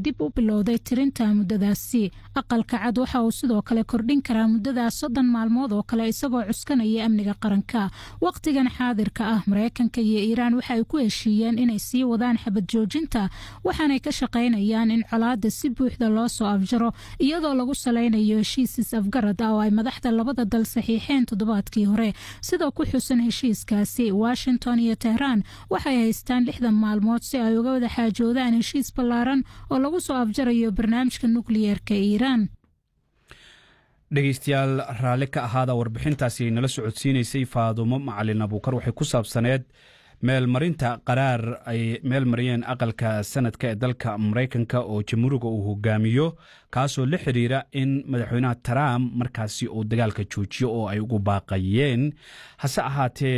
dib u bilowday tirinta muddadaasi aqalka cad waxa uu sidoo kale kordhin karaa muddadaas soddon maalmood oo kale isagoo cuskanaya amniga qaranka wakhtigan xaadirka ah mareykanka iyo iiraan waxa ay ku heshiiyeen inay sii wadaan xabad joojinta waxaanay ka shaqaynayaan in colaada si buuxda loo soo afjaro iyadoo lagu salaynayo heshiis is-afgarad ah oo ay madaxda labada dal saxiixeen toddobaadkii hore sidoo ku xusan heshiiskaasi washington iyo tehraan waxay haystaan lixdan maalmood si ay uga wada xaajoodaan heshiis ballaaran oo lagu soo afjarayo barnaamijka nukliyeerka iiraan dhegeystayaal raalli ka ahaada warbixintaasi nala socodsiinaysay faadumo macalin abuukar waxay ku saabsaneed meelmarinta qaraar ay meel mariyeen aqalka sanadka ee dalka maraykanka oo jamhuuriga uu hogaamiyo kaasoo la xiriira in madaxweynaha trump markaasi uu dagaalka joojiyo oo ay ugu baaqayeen hase ahaatee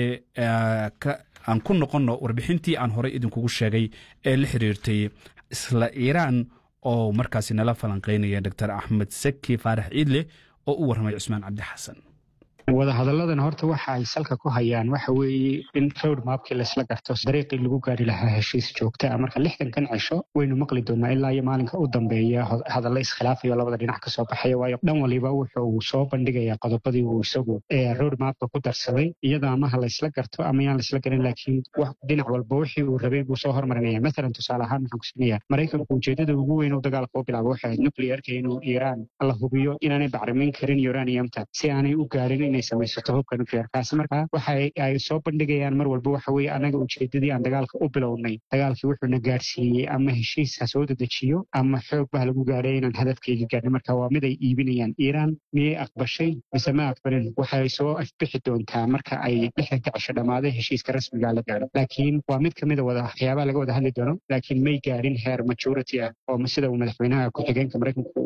aan ku noqonno warbixintii aan horey idinkugu sheegay ee la xiriirtay isla iiraan oo markaasi nala falanqeynaya doctor axmed saki faarax ciidle oo u warramay cusmaan cabdi xasan wadahadalladan horta waxa ay salka ku hayaan waxa weeye in road mapkii laysla garto dariiqii lagu gaari lahaa heshiis joogta ah marka lixdankan cisho waynu maqli doonaa ilaa iyo maalinka u dambeeya hadalla iskhilaafayo labada dhinac ka soo baxaya waayo dhan waliba wuxuu soo bandhigayaa qodobadii uu isagu road mapka ku darsaday iyada amaha laysla garto ama yaan laysla garin laakiin dhinac walba wixii uu rabay buu soo hormarinaya mathalan tusaale ahaan waxaan kusinaya maraykanku ujeedada ugu weyn uu dagaalka u bilaabo waxay ahayd nuclearka inuu iiraan la hubiyo inaanay bacrimin karin uraniumta si aanay u gaarin inay samaysato hubka nuclearkaasi markaa waxa ay soo bandhigayaan mar walba waxa weeye annaga ujeedadii aan dagaalka u bilownay dagaalkii wuxuuna gaarsiiyey ama heshiis ha soo dedejiyo ama xoog bah lagu gaadhay inaan hadafkeyga gaarnin marka waa mid ay iibinayaan iiraan miyay aqbashay mise ma aqbalin waxay soo afbixi doontaa marka ay lixdanka cisho dhammaaday heshiiska rasmiga la gaadho laakiin waa mid kamida wada waxyaabaha laga wada hadli doono laakiin may gaarin heer majority ah oo sida uu madaxweynaha ku-xigeenka maraykanka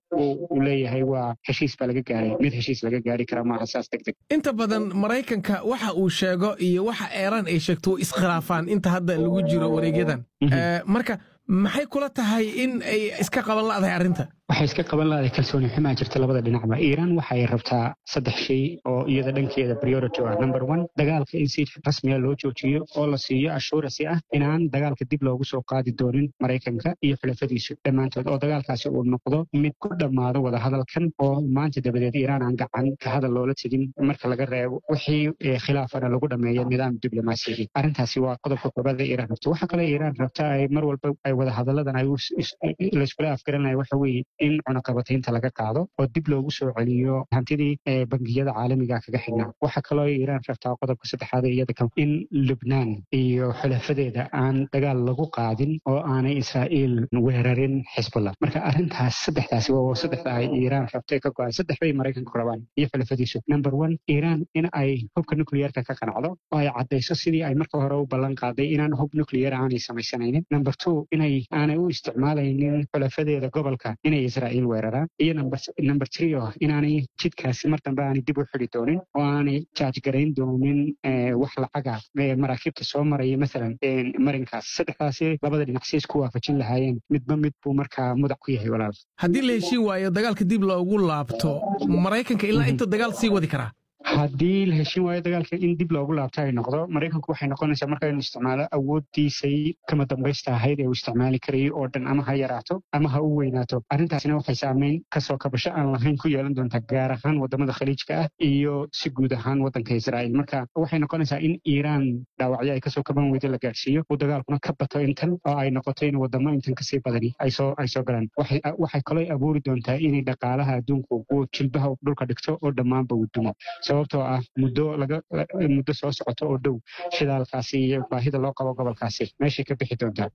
uu leeyahay waa heshiis baa laga gaaray mid heshiis laga gaari kara maaha saas degdeg inta badan maraykanka waxa uu sheego iyo waxa eeraan ay sheegto iskhilaafaan inta hadda lagu jiro wareegyadan marka maxay kula tahay in ay iska qaban la'dahay arrinta waxay iska qaban lahaday kalsooni xumaa jirta labada dhinacba iiraan waxay rabtaa saddex shay oo iyada dhankeeda priority ah number one dagaalka in si rasmiya loo joojiyo oo la siiyo assurasi ah inaan dagaalka dib loogu soo qaadi doonin maraykanka iyo xulafadiisu dhammaantood oo dagaalkaasi uu noqdo mid ku dhammaado wadahadalkan oo maanta dabadeed iiraan aan gacan ka hadal loola tegin marka laga reebo wixii khilaafana lagu dhameeyo nidaam diblomaasiyadii arrintaasi waa qodobka koobaad ee iiraan rabta waxa kale iiraan rabta ay mar walba ay wadahadalladan ay layskula afgaranaya waxa weeye in cunaqabataynta laga qaado oo dib loogu soo celiyo hantidii bangiyada caalamiga kaga xidhnaa waxaa kaloo iiraan rabtaa qodobka saddexaad iyada in lubnaan iyo xulafadeeda aan dagaal lagu qaadin oo aanay israa'iil weerarin xisbullah marka arrintaas saddexdaasi waa saddexda ay iiraan rabtay ka go-an saddex bay maraykanku rabaan iyo xulafadiisu number one iiraan in ay hubka nuclearka ka qanacdo oo ay caddayso sidii ay marka hore u ballan qaaday inaan hub nuclear aanay samaysanaynin number two inay aanay u isticmaalaynin xulafadeeda gobolka inay israa'iil weeraraan iyo number three oo inaanay jidkaasi mar dambe aanay dib u xidi doonin oo aanay jaajgarayn doonin wax lacaga maraakiibta soo maraya mathalan marinkaas saddexdaasi labada dhinac si isku waafajin lahaayeen midba mid buu markaa mudac ku yahay walaal haddii la heshiin waayo dagaalka dib loogu laabto maraykanka ilaa inta dagaal sii wadi karaa haddii la heshin waayo dagaalka in dib loogu laabto ay noqdo maraykanku waxay noqonaysaa marka inuu isticmaalo awooddiisay kama dambaysta ahayd ee uu isticmaali karayay oo dhan ama ha yaraato ama ha u weynaato arrintaasina waxay saameyn kasoo kabasho aan lahayn ku yeelan doontaa gaar ahaan wadamada khaliijka ah iyo si guud ahaan waddanka israa'iil marka waxay noqonaysaa in iiraan dhaawacyo ay kasoo kaban weydo la gaadhsiiyo uu dagaalkuna ka bato intan oo ay noqoto in wadamo intan kasii badani ay soo ay soo galaan waxay kaloo abuuri doontaa inay dhaqaalaha adduunku uu jilbaha dhulka dhigto oo dhammaanba uu dumo sababtoo ah muddo laga muddo soo socoto oo dhow shidaalkaasi iyo baahida loo qabo gobolkaasi meeshay ka bixi doontaa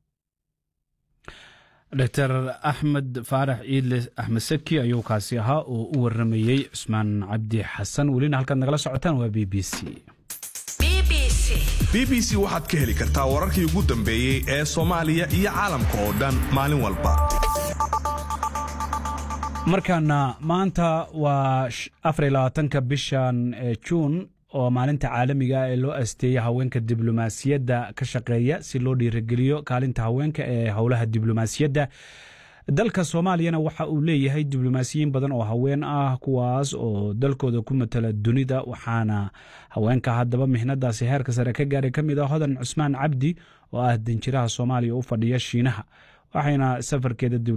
doctor axmed faarax ciidle axmed saki ayuu kaasi ahaa oo u waramayey cusmaan cabdi xasan welina halkaad nagala socotaan waa b b c b b c waxaad ka heli kartaa wararkii ugu dambeeyey ee soomaaliya iyo caalamka oo dhan maalin walba markaana maanta waa afarylabaatanka bishan juun oo maalinta caalamiga ee loo asteeyay haweenka diblomaasiyadda ka shaqeeya si loo dhiirigeliyo kaalinta haweenka ee howlaha diblomaasiyadda dalka soomaaliyana waxa uu leeyahay diblomaasiyiin badan oo haween ah kuwaas oo dalkooda ku matala dunida waxaana haweenka haddaba mihnadaasi heerka sare ka gaaray ka mid ah hodan cusmaan cabdi oo ah danjiraha soomaaliya u fadhiya shiinaha waxayna safarkeeda